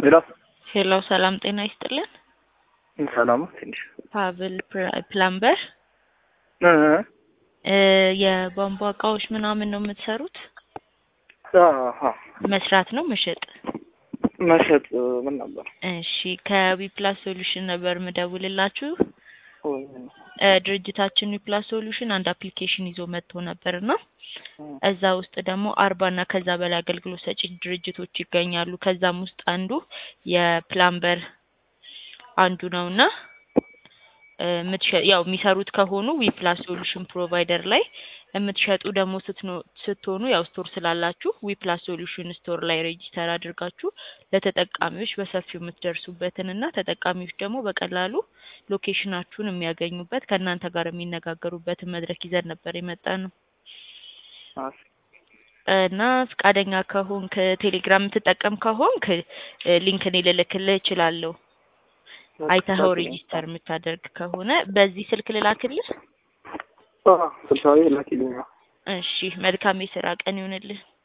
ሌላ ሄሎ ሰላም ጤና ይስጥልን። ሰላም ትንሽ ፓብል ፕላ- ፕላምበር እ እ የቧንቧ እቃዎች ምናምን ነው የምትሰሩት? አሃ መስራት ነው መሸጥ? መሸጥ ምን ነበር? እሺ ከዊፕላስ ሶሉሽን ነበር ምደውልላችሁ። ወይ እ ድርጅታችን ዊፕላስ ሶሉሽን አንድ አፕሊኬሽን ይዞ መጥቶ ነበርና እዛ ውስጥ ደግሞ አርባ እና ከዛ በላይ አገልግሎት ሰጪ ድርጅቶች ይገኛሉ። ከዛም ውስጥ አንዱ የፕላምበር አንዱ ነውና እ የምትሸ- ያው የሚሰሩት ከሆኑ ዊፕላስ ሶሉሽን ፕሮቫይደር ላይ የምትሸጡ ደግሞ ስትኖ- ስትሆኑ ያው ስቶር ስላላችሁ ዊፕላስ ሶሉሽን ስቶር ላይ ሬጂስተር አድርጋችሁ ለተጠቃሚዎች በሰፊው የምትደርሱበትን እና ተጠቃሚዎች ደግሞ በቀላሉ ሎኬሽናችሁን የሚያገኙበት ከእናንተ ጋር የሚነጋገሩበትን መድረክ ይዘን ነበር የመጣ ነው እና ፈቃደኛ ከሆንክ ቴሌግራም የምትጠቀም ከሆንክ እ ሊንክ እኔ ልልክልህ እችላለሁ። አይተኸው ሬጂስተር የምታደርግ ከሆነ በዚህ ስልክ ልላክልህ። ስልሳዊ ላኪልኛ እሺ መልካም የስራ ቀን ይሆንልህ።